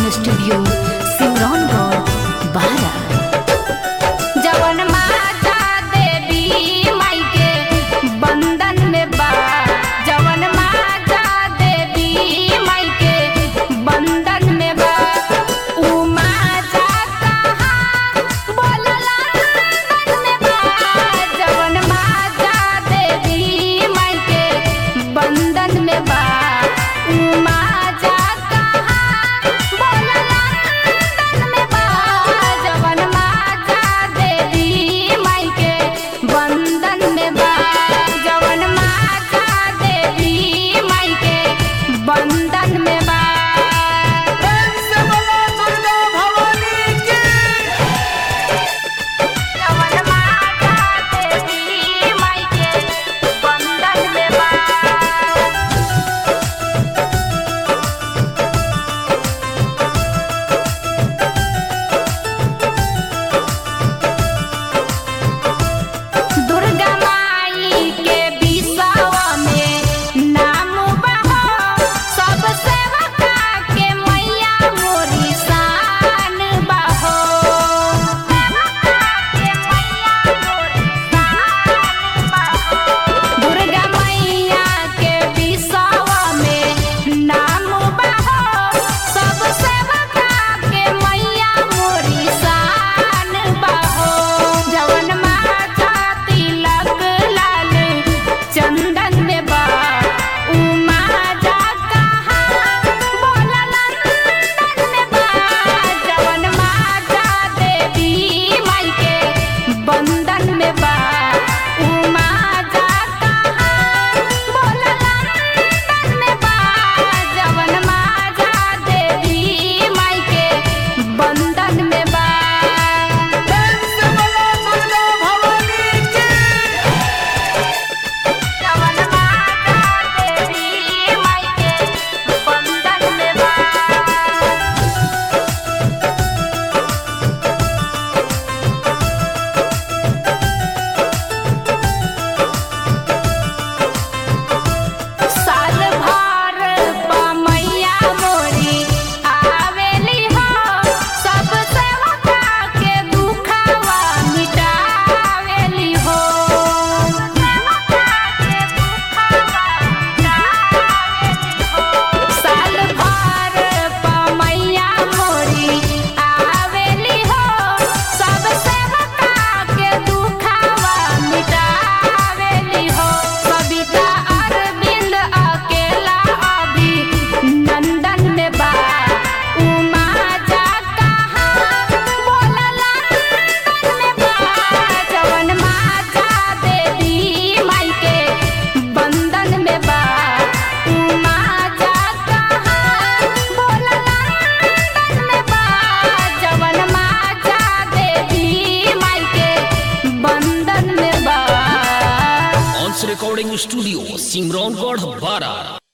recording studio Simraungadh बारा जवन माता देवी माई के बंधन में बा जवन माता देवी माई के बंधन में बा ऊ माता कहाँ बोलला बंधन में बा जवन माता देवी माई के बंधन में बा ऊ माता कहाँ बोलला बंधन में बा जवन माता देवी माई के बंधन में बा जवन माता देवी माई के बंधन में बा जवन माता देवी माई के बंधन में बा दुर्गा माई के बिसावा में नाम बहो सब सेवका के मैया मोरी शान बहो के मैया मोरी शान बहो दुर्गा मैया के बिसावा में नाम बहो सब सेवका के मैया मोरी शान बहो जवन माता तिलक लाल चंदन में बा ऊ माता कहाँ बोला नंदन में बा जवन माता देवी माई के बंधन में बा ऊ माता कहाँ बोला नंदन में बा जवन माता देवी माई के बंधन में बा जवन माता देवी माई के बंधन में बा साल भर पमैया मोरी आवेली हो सब सेवका के दुखवा मिटावेली हो साल भर पमैया मोरी आवेली हो सब सेवका के दुखवा मिटावेली हो कविता अरविंद अकेला अभी नंदन में बा उमा जा कहाँ बोलला नंदन में बा जवन माता देवी माई के बंधन में बा उमा जा कहाँ बोलला नंदन में बा जवन माता देवी माई के बंधन में बा ऑन्स रिकॉर्डिंग स्टूडियो सिमरौनगढ़ बारा